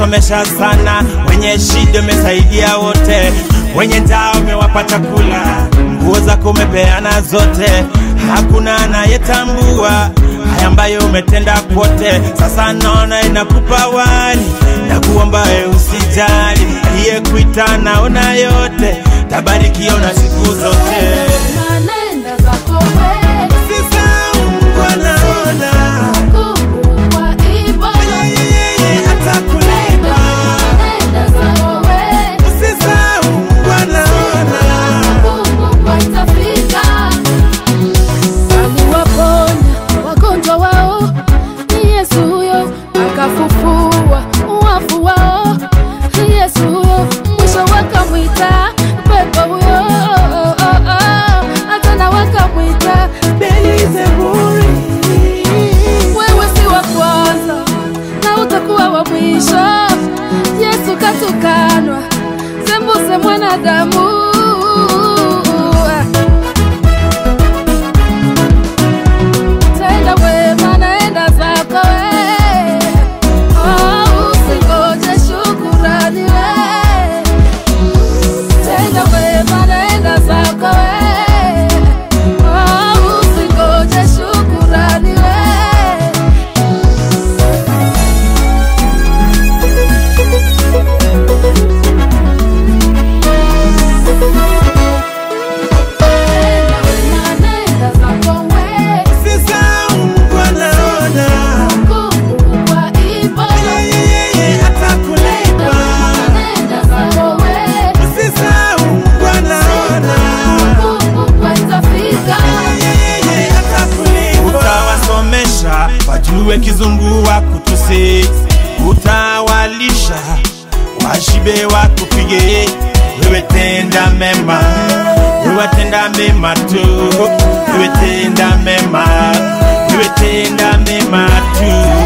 umesomesha sana, wenye shida umesaidia wote, wenye njaa umewapa chakula, nguo zako umepeana zote, hakuna anayetambua haya ambayo umetenda kwote. Sasa naona inakupa wali na kuomba we usijali, aliyekuita naona yote, tabarikiwa na siku zote. Nanenda zako wewe, Usisahau Mungu anaona, kuwa ibada. yeye atakulipa. Nanenda zako wewe, Usisahau Mungu anaona. Mungu itafika. Aliwaponya wagonjwa wao, ni Yesu huyo, akafufua wafu wao, ni Yesu huyo, mwisho wakamwita pepo huyo, hata wakamwita Beelzebuli. wewe si wa kwanza na utakuwa wa mwisho. Yesu katukanwa, sembuse mwanadamu. Tenda wema, naenda zako we, oh, usingoje shukurani we. Tenda wema, naenda zako we, oh, usingoje shukurani we. Usisahau Mungu anaona. Yeye atakulipa. Usisahau Mungu anaona. Yeye atakulipa. Utawasomesha wajue kizungu wakutusi, utawalisha washibe wakupige. Wewe tenda mema, wewe tenda mema tu, wewe tenda mema, wewe tenda mema tu.